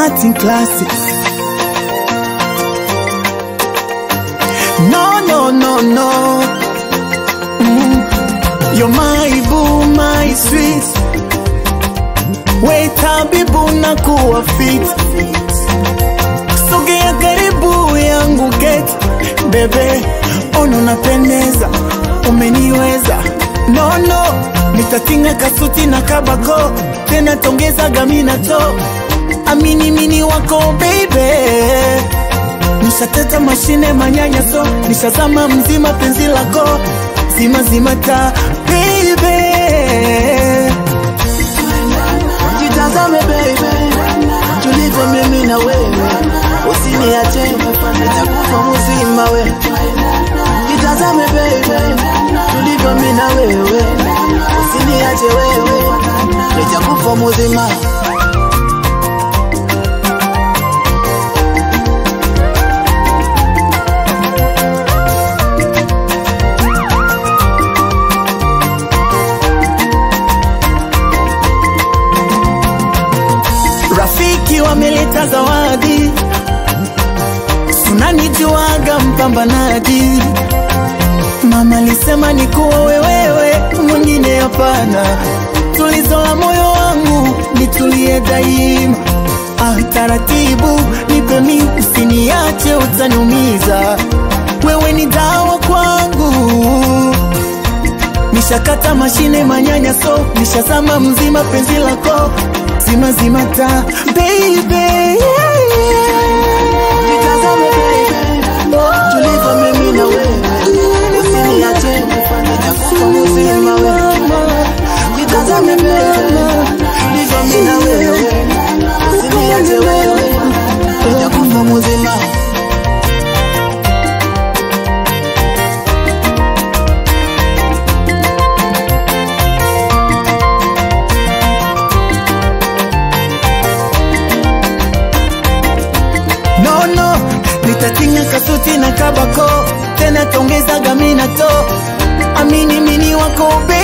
Martin Classic. No, no, no, no. Mm. You're my boo, my sweet. Wait, habibu na kuwa fit. Sogea karibu yangu get. Bebe, ono napendeza. Umeniweza. No, no. Nitatinga kasuti na kabako. Tena tongeza gamina to. Amini mini wako baby nishateta mashine manyanyaso nishazama mzima penzi lako zima zima ta baby Jitazame baby, tulivyo mimi na wewe, usiniache nitakufa mzima we. Jitazame baby, tulivyo mimi na wewe, usiniache wewe, nitakufa mzima. rafiki wameleta zawadi sunanijuaga mpambanaji mama alisema ni kuwa wewewe mwingine hapana tulizo la moyo wangu nitulie daima ah, taratibu nipe mi usiniache utaniumiza wewe ni dawa kwangu nishakata mashine manyanyaso nishazama mzima penzi lako zima zima ta baby yeah, Jitazame baby, tulivyo mimi na wewe, usiniache nitakufa mzima we. Jitazame baby, tulivyo mimi na wewe, usiniache wewe, nitakufa mzima. no no nitatinga kasuti na kabako tena tongeza gamina to amini mini wako baby